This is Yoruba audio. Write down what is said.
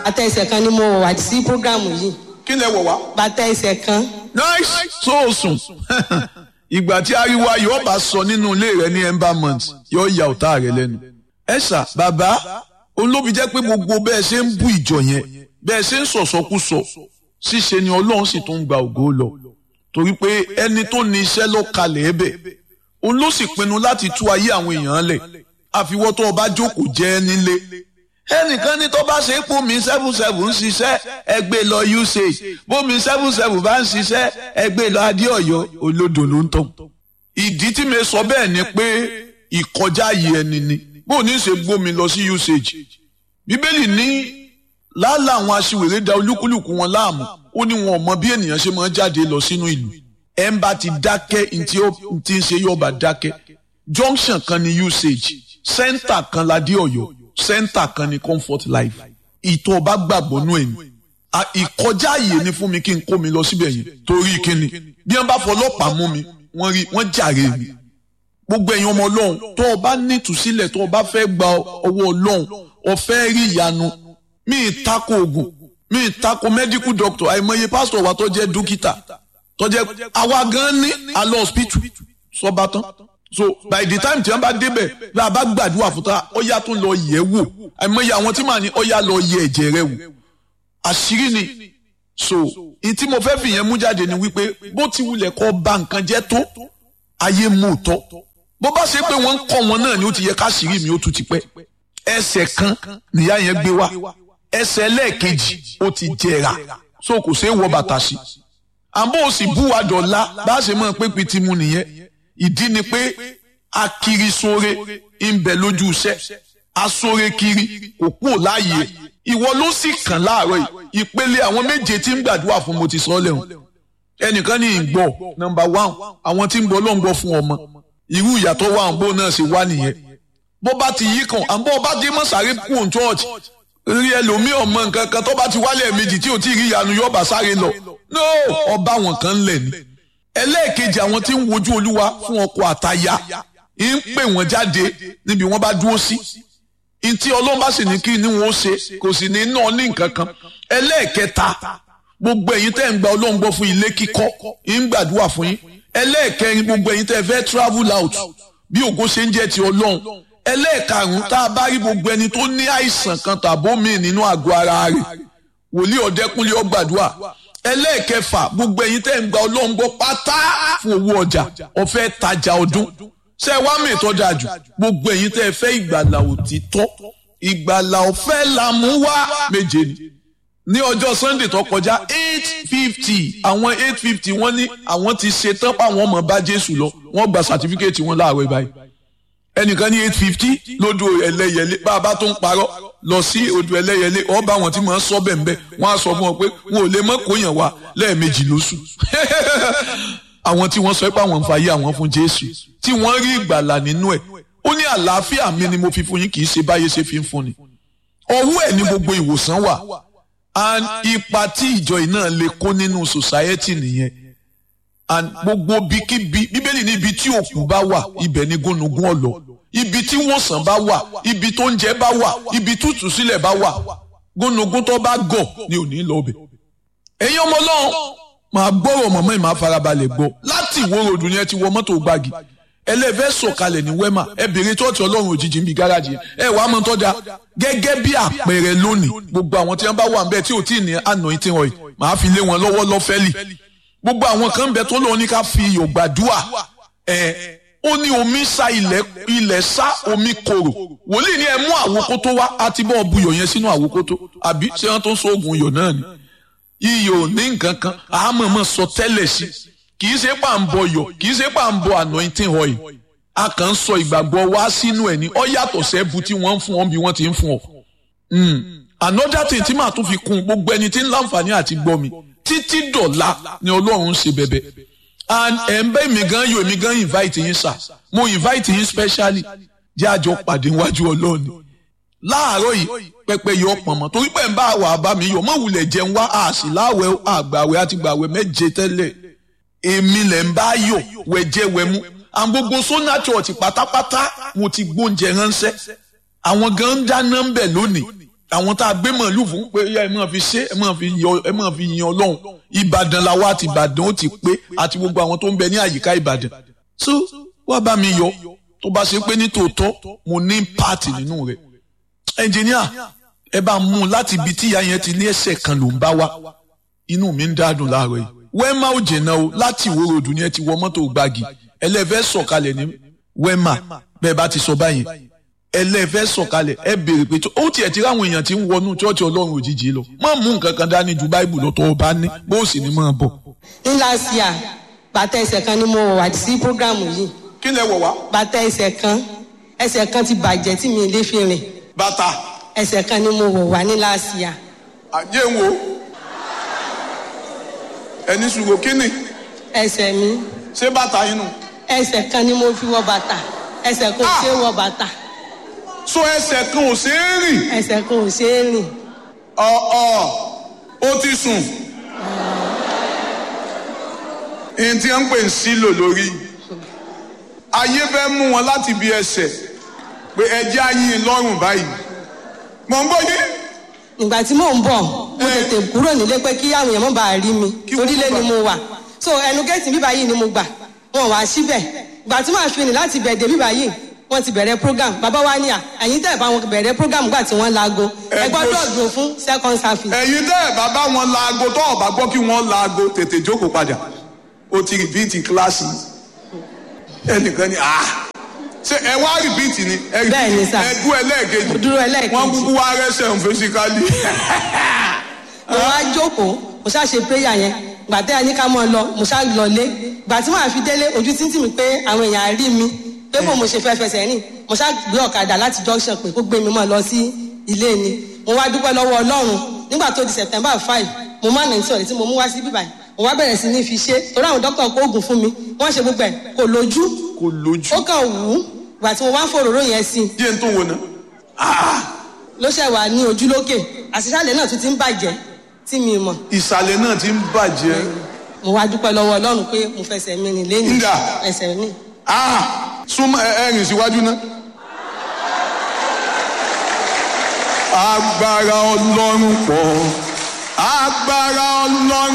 bàtà ẹsẹ̀ kan ni mo wọ̀ wá sí programu yìí kí lẹ wọ̀ wá. bàtà ẹsẹ̀ kan nice sóòsùn ìgbà tí ariwo ayọ̀ bá sọ nínú ilé rẹ ní embalmment yóò ya ọ̀tá rẹ lẹ́nu. ẹ ṣá bàbá olóbi jẹ́ pé gbogbo bẹ́ẹ̀ ṣe ń bú ìjọ yẹn bẹ́ẹ̀ ṣe ń sọ̀sọ́kúsọ ṣíṣe ni ọlọ́run sì tún gba ògo lọ torí pé ẹni tó ní iṣẹ́ ló kalẹ̀ ẹ̀bẹ̀ òun ló sì pinnu láti tú ayé àwọn èèyàn lẹ̀ àfiwọ́ tó o bá jókòó jẹ́ nílé ẹnìkan ní tó bá ṣe é pómi seven seven ń ṣiṣẹ́ ẹgbẹ́ lọ usage pómi seven seven bá ń ṣiṣẹ́ ẹgbẹ́ lọ adéọ̀yọ́ olódò ló ń tàn. ìdí tí mi sọ bẹ́ẹ̀ ni pé ìkọjá yìí ẹni ni bó ní ṣe gbómi lọ sí usage bíbélì ní lálẹ́ àwọn aṣiwèrè da olúkúlùkù wọn láàmú ó ní wọn ò mọ bí ènìyàn ṣe máa ń jáde lọ sínú ìlú ẹ̀ ń bá ti dákẹ́ ntí ó ti ń ṣe yóò bá dákẹ́ junction kan ní usage center kan ládé ọ̀yọ́ center kan ní comfort life ìtọ́ ọba gbàgbọ́ nú ẹ̀yìn ìkọjá àyè ni fún mi kí n kó mi lọ síbẹ̀ yẹn torí kíni bí wọ́n bá fọlọ́pàá mú mi wọ́n rí wọ́n jàre mi gbogbo ẹ̀yin ọmọ ọlọ́run tó o bá nítùsílẹ̀ tó o bá fẹ́ gba ọwọ́ ọlọ́run o fẹ́ rí ìyanu mi ì tako oògùn mi ì tako medical doctor àìmọye pásítọ̀ wa tó jẹ́ dókítà tó jẹ́ àwa gan ní alọ́ hospital sọ́ba tán so by the time tí wọn bá débẹ̀ bí a bá gbàdúrà fún ta ọyá tó lọ yẹ̀ wò àìmọye àwọn tí màá ní ọyá lọ yẹ̀ ẹ̀jẹ̀ rẹ̀ wò àṣírí ni so ní tí mo fẹ́ fi yẹn mú jáde ni wípé bó ti wulẹ̀ kọ́ ba nǹkan jẹ́ tó ayé mú tọ́ bó bá ṣe pé wọ́n ń kọ́ wọn náà ni ó ti yẹ káṣírí mi ó tún ti pẹ́ ẹsẹ̀ kan nìyá yẹn gbé wá ẹsẹ̀ lẹ́ẹ̀kejì ó ti jẹrà so kò ṣeé wọ bàtà sí àbó o sì bú wa dọ̀la bá a ṣe mọ̀ pé pitimu nìyẹn ìdí ni pé akiri sóre ń bẹ lójú iṣẹ́ asóre kiri kò kúrò láàyè ìwọ ló sì kàn láàárọ̀ yìí ìpele àwọn méje tí ń gbàdúrà fún mo ti sọ lẹ́hùn ẹnìkan ní ìgbọ́ nọ́mbà one àwọn tí ń gbọ́ ló ń gbọ́ fún ọmọ irú ìyàtọ̀ wà ń bó náà ṣe wá nìyẹn bó bá ti yí kan àbọ̀ bá dé mọ́ sáré kú òun church rí ẹlòmíì ọmọ nǹkan kan tó bá ti wálẹ̀ méjì tí ò tí ì rí ìyanu yóò bá sáré lọ no ọba wọn kan lẹ̀ ni ẹlẹ́ẹ̀kejì àwọn tí ń wojú olúwa fún ọkọ àtaya ń pè wọ́n jáde níbi wọ́n bá dúró sí ntí ọlọ́run bá sì ní kí ni wọ́n ṣe kò sì ní náà ní nǹkan kan ẹlẹ́ẹ̀kẹta gbogbo ẹ̀yin tẹ́ ń gba ọlọ́run gbọ́ fún ilé kíkọ́ ń gbàdúrà fún yín ẹlẹ́ẹ̀kẹrin gbogbo ẹ̀yin tẹ́ fẹ́ travel out bí ògo ṣe ń jẹ́ ti ọlọ́run ẹlẹ́ẹ̀karùn-ún tá a bá rí gbogbo ẹni tó ní àìsàn kan tàbó mi nínú àgọ́ ara rẹ̀ wòlíì ọ̀dẹ́kúnlé ó gbàdúrà ẹlẹ́ẹ̀kẹfà gbogbo ẹ̀yin tẹ́ ń gba ọlọ́run gbọ́ pátá fún owó ọjà ọ̀fẹ́ tajà ọdún ṣé wàá mi ìtọ́jà jù gbogbo ẹ̀yin tẹ́ fẹ́ ìgbàlà òtítọ́ ìgbàlà ọ̀fẹ́ la mú wá méje ni ní ọjọ́ sunday tó kọjá eight fifty àwọn eight fifty wọ́n ní àwọn ti ṣe tán páwọn ọmọ bá jésù lọ wọ́n gba sàtífíkẹ́ẹ̀tì wọn láàárọ̀ báyìí ẹnìkan ní eight fifty lódò ẹlẹ́yẹlé bá a bá tó ń parọ́ lọ sí odò ẹlẹ́yẹlé ọba àwọn tí wọ́n sọ bẹ́ẹ̀ bẹ́ẹ̀ wọ́n á sọ fún wọn pé wọn ò lè mọ́ kóyàn wá lẹ́ẹ̀mejì lóṣù àwọn tí wọ́n sọ pé àwọn ń fàyè àwọn fún jésù tí wọ́n rí ìgbàlà nínú ẹ̀ ó ní àlàáfíà mi ni mo fi fún yín kì í ṣe báyé ṣe fi ń fún ni ọwọ́ ẹ̀ ní gbogbo ìwòsàn wà and ipa tí ìjọ yìí náà lè kó nínú society nìyẹn and gbogbo bíkíbi bíbélì ní ibi tí òkú bá wà ibẹ̀ ni gúnugún ọ̀lọ́ ibi tí wòsàn bá wà ibi tó ń jẹ bá wà ibi tútù sílẹ̀ bá wà gúnugún tó bá gọ̀ ni ò ní lọ bẹ̀. ẹ̀yin ọmọ ọlọ́run máa gbọ́rọ̀ mọ̀mọ́ ìmáa farabalẹ̀ gbọ́ láti ìwó ròdù ni ẹ ti wọ mọ́tò gbági ẹlẹ́fẹ́ sọ̀kalẹ̀ ní wẹ́mà ẹ bèrè tọ́ọ̀tì ọlọ́run òjijì ń bi gáràjì ẹ wàá mọ tọ́jà gẹ́gẹ́ bí àpẹẹrẹ lónìí gbogbo àwọn tí wọ́n bá wà ń bẹ tí ò tí ì ní anointing oil màá fi lé wọn lọ́wọ́ lọ́fẹ́lì gbogbo àwọn kan ń bẹ tó lọ ní ká fi iyọ̀ gbàdúà ẹ ó ní omi sa ilẹ̀ ilẹ̀ sá omi korò wòlíì ní ẹ mú àwòkótó wá àti bọ́ buyọ̀ yẹn sínú àwòkótó àbí ṣé wọ́n tó ń sóògùn iyọ̀ náà ni iyọ̀ ní nǹkan kan àmọ̀mọ̀ sọ tẹ́lẹ̀ sí kì í ṣe pà ń bọ yọ̀ kì í ṣe pà ń bọ anointing oil a kàn ń sọ ìgbàgbọ́ wá sínú ẹ̀ ní ọ yàtọ̀ sẹ́bu tí wọ́n ń fún ọ bí wọ́n ti ń fún ọ. another thing tí màá tún fi kún gbogbo ẹni tí ń láǹfààní àti gbọ́ mi títí dọ̀la ni ọlọ́run ń ṣe bẹ̀bẹ̀ and ẹ̀ ń bẹ́ mi gan yóò mi gan invite yín sà mo invite yín specially jẹ́ àjọ pàdé níwájú ọlọ́run láàárọ̀ yìí pẹpẹ yọ pọ̀nmọ́ torí pé ń bá wà bá mi yọ mọ̀ wulẹ̀ jẹun wá àṣì láwẹ̀ àgbàwẹ̀ àti gbàwẹ̀ méje tẹ́lẹ̀ èmi lẹ̀ ń bá yọ wẹ̀jẹ̀ wẹ̀mú àwọn gbogbo sona church pátápátá mo ti gbóúnjẹ ránṣẹ́ àwọn gan ń dáná ń bẹ̀ lónìí àwọn tá a gbé màálù fún pé ẹ máa fi ṣe ẹ máa fi yọ ẹ máa fi yan ọlọ́run ìbàdàn làwa àti ìbàdàn ó ti pé àti gbogbo àwọn tó ń bẹ ní àyíká ìbàdàn so wá bá mi yọ tó bá ṣe pé ní tòótọ́ mo ní pààtì nínú rẹ̀ ẹnjìníà ẹ bá mú un láti ibi tí ìyá yẹn ti ní ẹsẹ̀ kan ló ń bá wa inú mi ń dádùn láàárọ̀ yìí wẹ́mà ò jìnnà o láti ìwó ròdù ni ẹ ti wọ mọ́tò gbági ẹlẹ́fẹ́ sọ̀kalẹ̀ ní wẹ́mà bẹ́ẹ̀ bá ti sọ báyìí ẹlẹ́fẹ́ sọ̀kalẹ̀ ẹ béèrè pé ó tiẹ̀ ti ráwọn èèyàn tí ń wọnú chọ́ọ̀chì ọlọ́run òjijì lọ má mú nǹkan kan dání ju báìbù lọ tó o bá ní bó o sì ní máa bọ̀. ní last year bàtà ẹsẹ̀ kan ni mo wọ̀ wá sí programu yìí kí lẹ wọ̀ wá. bàtà ẹsẹ̀ kan ẹsẹ̀ kan ti bàjẹ́ tí mi lè fi rìn bàtà ẹsẹ̀ kan ni mo wọ̀ wá ní last year àjẹ́ ń wo ẹni ṣùgbọ́n kí ni ẹsẹ̀ mi ṣé bàtà yín nù. ẹsẹ̀ kan ni mo fi wọ bàtà ẹsẹ̀ kan ò ṣe é wọ bàtà so ẹsẹ̀ kan ò ṣeé rìn. ẹsẹ̀ kan ò ṣe é rìn ọ̀ọ̀ ó ti sùn. ìyẹn tí wọ́n ń pè ń sílò lórí. ayé fẹ́ mú wọn láti bí ẹsẹ̀ pé ẹjẹ́ ayín lọ́rùn báyìí. mọ̀ ń bọ̀ yín. ìgbà tí mò ń bọ̀ mo tètè kúrò nílé pé kí àwọn èèyàn má bàa rí mi Kí wọ́n torí lé má ni bàa- mo wà so ẹnu géètì bíbá yìí ni mo gbà wọn wá síbẹ̀ ìgbà tí màá fi rìn láti bẹ̀ẹ̀dẹ̀ bíbá yìí wọ́n ti bẹ̀rẹ̀ program bàbá wa ní à ẹ̀yin tẹ̀ bá wọn bẹ̀rẹ̀ program gbà tí wọ́n laago Ẹ ẹ gbọ́dọ̀ gbọ́- dùn fún second service ẹ̀yin tẹ́ ẹ̀ bàbá wọn laago tó ọ̀bá gbọ́ kí wọ́n laago tètè jókòó padà ó ti rìbíìtì kíláàsì ẹnìkan ni ah ṣe ẹ wá rìbíìtì ni ẹ Bẹ́ẹ̀ ni sà. ẹ dún ẹlẹ́ẹ̀kejì Mo dúró ẹlẹ́ẹ̀kejì. wọ́n kúkú wá rẹ́sẹ̀ ń fẹ́síkálì. mo wá jókòó mo ṣáà ṣe prayer yẹn gbà tẹ́ ẹ ní ká mọ́ ọ lọ mo ṣáà lọlé gbà tí màá fi délé ojú títì mi pé àwọn èèyàn á rí mi pé bò mo ṣe fẹ́ fẹsẹ̀ rìn mo ṣáà gbé ọ̀kadà láti junction pé kó gbé mi mọ́ lọ sí ilé ni mo wá dúpẹ́ lọ́wọ́ ọlọ́run nígbà tó di september five mo má nà ní sọ̀rọ̀ tí mo mú wá sí bíbáyìí mo wá bẹ̀rẹ̀ sí ní fi ṣe torí àwọn dókítà kó oògùn fún mi wọ́n ṣe gbogbo ẹ̀ kò lójú kò lójú. ó kàn wù ú gbà tí mo wá ń fòròró yẹn sí i díẹ̀ tó wò ná. ló ṣẹ̀ wà ní ojú lókè àṣìṣàlẹ̀ náà tún ti ń bàjẹ́ tí mi mọ̀ ìsàlẹ̀ náà ti ń bàjẹ́. mo wá dúpẹ́ lọ́wọ́ ọlọ́run pé mo fẹsẹ̀ mi rìn lẹ́yìn Ǹdà. ẹsẹ̀ mi. Ah, súnmọ́ ẹ ẹ rìn síwájú náà. agbára ọlọ́run pọ̀ agbára ọlọ́run.